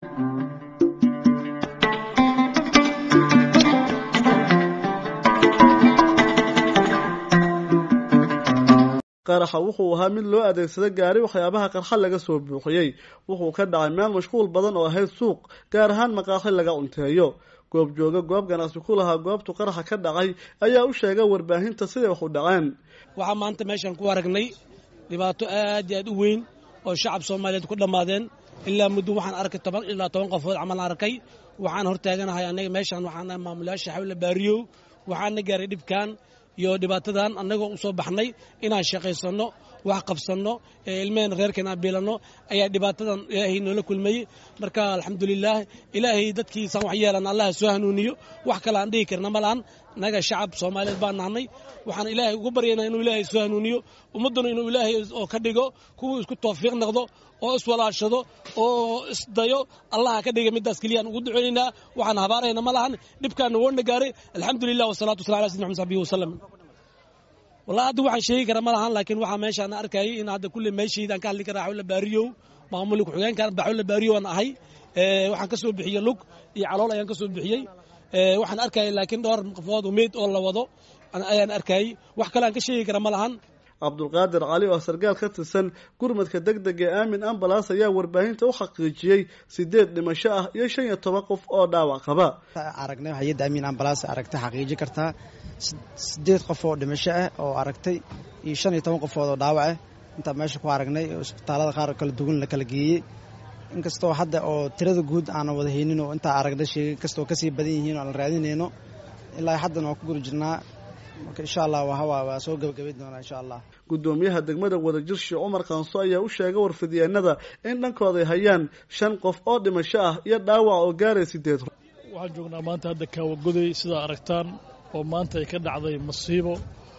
qaraxa wuxuu ahaa mid loo adeegsaday gaari waxyaabaha qarxa laga soo buuxiyey wuxuu ka dhacay meel mashquul badan oo ahayd suuq gaar ahaan maqaaxi laga cunteeyo goob jooga goob ganacsi ku lahaa goobtu qaraxa ka dhacay ayaa u sheegay warbaahinta siday wax u dhaceen waxaa maanta meeshaan ku aragnay dhibaato aad iyo aad u weyn oo shacab soomaaliyeed ku dhammaadeen ilaa muddo waxaan arkay toban ilaa toban qofood camal arkay waxaan hortaaganahay anaga meeshaan waxaan maamulayaasha xawla baariyow waxaana gaaray dhibkan iyo dhibaatadan annagoo u soo baxnay inaan shaqaysanno wax qabsanno ee ilmaheen reerkeen aan biilanno ayaa dhibaatadan ilaahay noola kulmayey marka alxamdulilaah ilaahay dadkiisaan wax yeelan allaha soo hanuuniyo wax kale aan dhihi karna ma lahan naga shacab soomaaliyeed baan nahnay waxaan ilaahay ugu baryaynaa inuu ilaahay soo hanuuniyo ummadduna inuu ilaahay oo ka dhigo kuwuu isku tawfiiq noqdo oo iswalaashado oo isdayo allaha ka dhiga middaas keliyaan ugu duceynaynaa waxaan habaarayna ma lahan dhibkaana woona gaaray alxamdulilah wasalatu wasalam ala sidina maxmed saxbihi wasalam wallahi hadda waxaan sheegi karaa ma lahan laakiin waxaa meeshaan arkayay in hadda kulle meeshaydaan ka hadli karaa xawla baariyow maamulka ku-xigeenkan baxawla baariyow aan ahay waxaan ka soo bixiyey lug iyo calool ayaan ka soo bixiyey waxaan arkayay laakiin dhowr qofood oo meyd oo la wado ayaan arkayay wax kale aan ka sheegi kara ma lahan cabdulqaadir cali oo sargaal ka tirsan gurmadka deg deg ee aamin ambalaas ayaa warbaahinta u xaqiijiyey sideed dhimasho ah iyo shan iyo toban qof oo dhaawac qaba aragnay hay-adda aamin ambalaas aragtay xaqiiji kartaa sideed qof oo dhimasho ah oo aragtay iyo shan iyo toban qofood oo dhaawac ah intaa meesha ku aragnay isbitaalada qaar kala duwan la kala geeyey inkastoo hadda oo tirada guud aanan wada haynin oo intaa aragnay sheegay inkastoo kasii badan yihiin oo aan raadinayno ilaa haddana waan ku guri jirnaa marka insha allah waa soo gabagabayn doonaa insha allah guddoomiyaha degmada wadajir sheekh cumar kaanso ayaa u sheegay warfidyaenada in dhankooday hayaan shan qof oo dhimasho ah iyo dhaawac oo gaaray sideed waxaan joognaa maanta hadda kaawagoday sidaa aragtaan oo maanta ay ka dhacday masiibo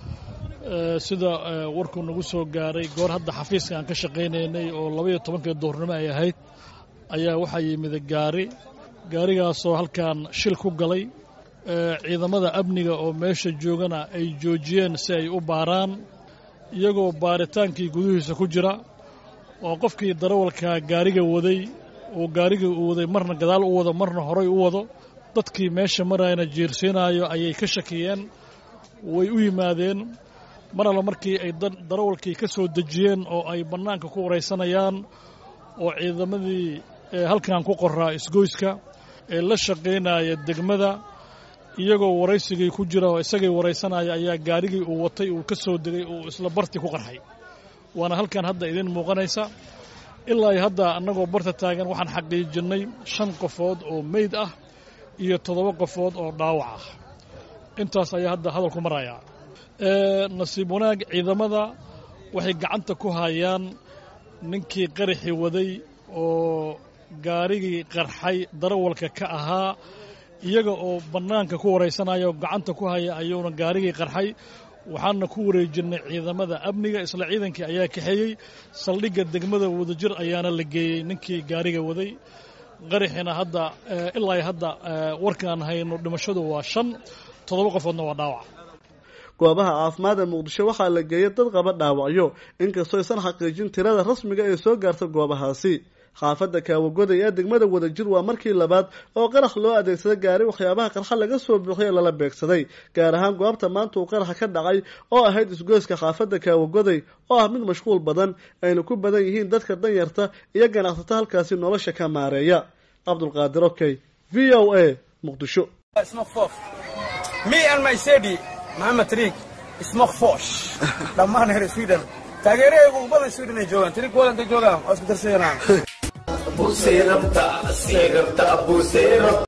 sida warkuu nagu soo gaaray goor hadda xafiiska aan ka shaqaynaynay oo labaiyo tobankii duurnimo ay ahayd ayaa waxaa yimid gaari gaarigaasoo halkan shil ku galay ciidamada amniga oo meesha joogana ay joojiyeen si ay u baaraan iyagoo baaritaankii gudihiisa ku jira oo qofkii darawalka gaariga waday oo gaarigii uu waday marna gadaal u wado marna horay u wado dadkii meesha marayna jiirsiinaayo ayay ka shakiyeen way u yimaadeen mar alla markii ay darawalkii ka soo dejiyeen oo ay bannaanka ku waraysanayaan oo ciidamadii halkan ku qoraa isgoyska ee la shaqaynaya degmada iyagoo waraysigii ku jira oo isagay waraysanaya ayaa gaarigii uu watay uu ka soo degay uu isla bartii ku qarxay waana halkan hadda idiin muuqanaysa ilaa hadda annagoo barta taagan waxaan xaqiijinnay shan qofood oo meyd ah iyo toddoba qofood oo dhaawac ah intaas ayaa hadda hadalku marayaa nasiib wanaag ciidamada waxay gacanta ku hayaan ninkii qaraxii waday oo gaarigii qarxay darawalka ka ahaa iyaga oo bannaanka ku waraysanaya oo gacanta ku haya ayuuna gaarigii qarxay waxaana ku wareejinnay ciidamada amniga isla ciidankii ayaa kaxeeyey saldhigga degmada wadajir ayaana la geeyey ninkii gaariga waday qaraxina hadda ilaa hadda warkaan hayno dhimashadu waa shan toddoba qofoodna waa dhaawac goobaha caafimaad ee muqdisho waxaa la geeyay dad qaba dhaawacyo inkastoo aysan xaqiijin tirada rasmiga ee soo gaarta goobahaasi xaafadda kaawagoday ee degmada wadajir waa markii labaad oo qarax loo adeegsada gaari waxyaabaha qarxa laga soo buuxiyay lala beegsaday gaar ahaan goobta maanta uu qaraxa ka dhacay oo ahayd isgoyska xaafadda kaawagoday oo ah mid mashquul badan ayna ku badan yihiin dadka danyarta iyo ganacsata halkaasi nolosha ka maareeya cabdulqaadir okey v o a muqdisho maxamed triig smokfosh dhammaan reer sweden taageerahaygu badan sweden ay joogaan triig wadanta joogaan waa isku darsayanaan